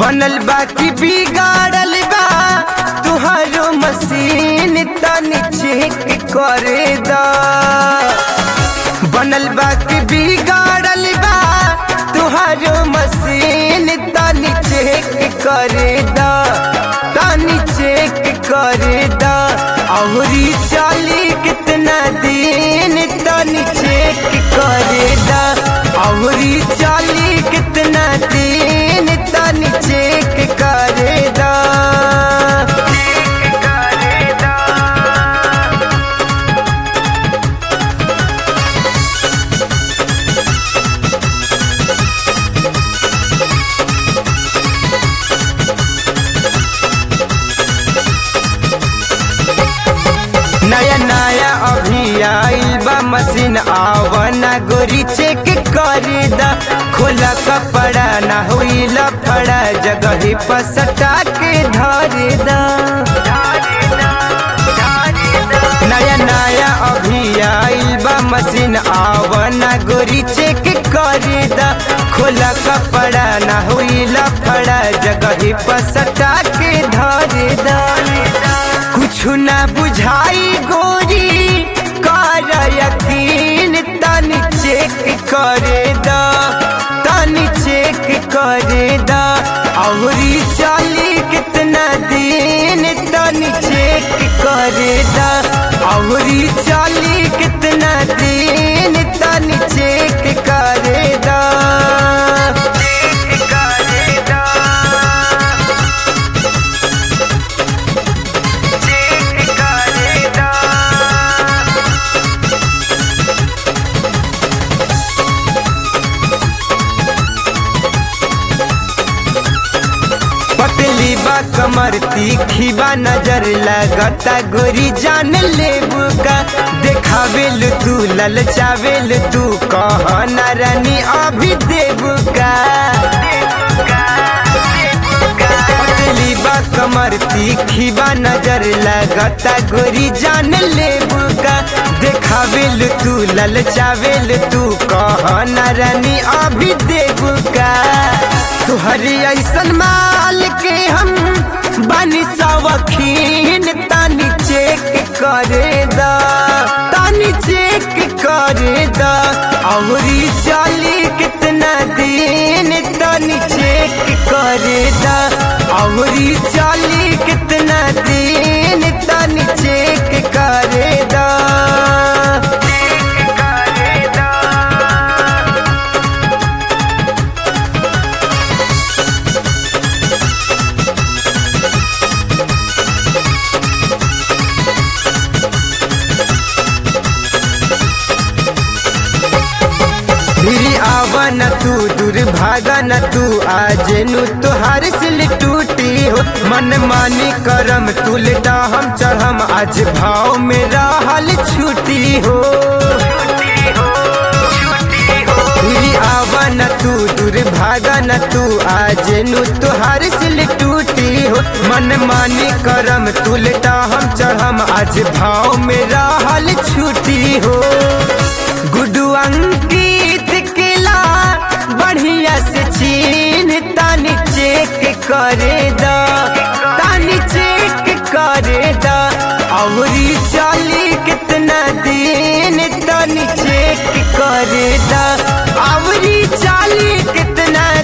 बनल बा कि बिगाड़ल बा तुहारो मशीन तनी चेक करे दा बनल बा कि बिगाड़ल बा तुहारो मशीन तनी चेक करे दा तनी चेक करे दा औरी चाली कितना दिन तनी चेक करे दा औरी चाली कितना दिन तनी चेक करे दा नया नया अभी आइल बा मशीन आवना गोरी चेक करे दा खोला कपड़ा ना हुई लफड़ा जगह पर सटा के धरे दा नया नया अभी आइल बा मशीन आवना गोरी चेक करे दा खोला कपड़ा ना हुई लफड़ा जगह पर सटा के धरे दा कुछु ना बुझाई गोरी कर यकीन तनी चेक करे दा तनी चेक करे दा औरी चाली कितना दिन तनी चेक करे दा औरी चाली कितना दिन तनी चेक करे दा करे दा चेक करे दा पतली बा कमर तीखी बा नजर लगता गोरी जान लेबू का देखावेल तू ललचावेल तू कह न रानी अभी देबू का पतली बा कमर तीखी बा नजर लगता गोरी जान लेबू का देखावेल तू ललचावेल तू कह न रानी अभी देबू का तुहरी ऐसन माल के हम बनी सवखीन तानी चेक करे दा तानी चेक करे दा औरी चाली कितना दिन तानी चेक करे दा औरी चाली कितना दिन तानी चेक करे दा करे दा फिरी आवा न तू दूर भागा न तू आज नु तुहार सिल टूटी हो मन मानी करम तुलटा हम चढ़म आज भाव में रहल छूटी हो फिरी आवा न तू दूर भागा न तू आज नु तुहार सिल टूटी हो मन मानी करम तुलटा हम चढ़म आज भाव में रहल छूटी हो गुडू अंकित केला बढ़िया से चीन तानी चेक करे दा तानी चेक करे दा औरी चाली कितना दिन तानी चेक करे दा औरी चाली कितना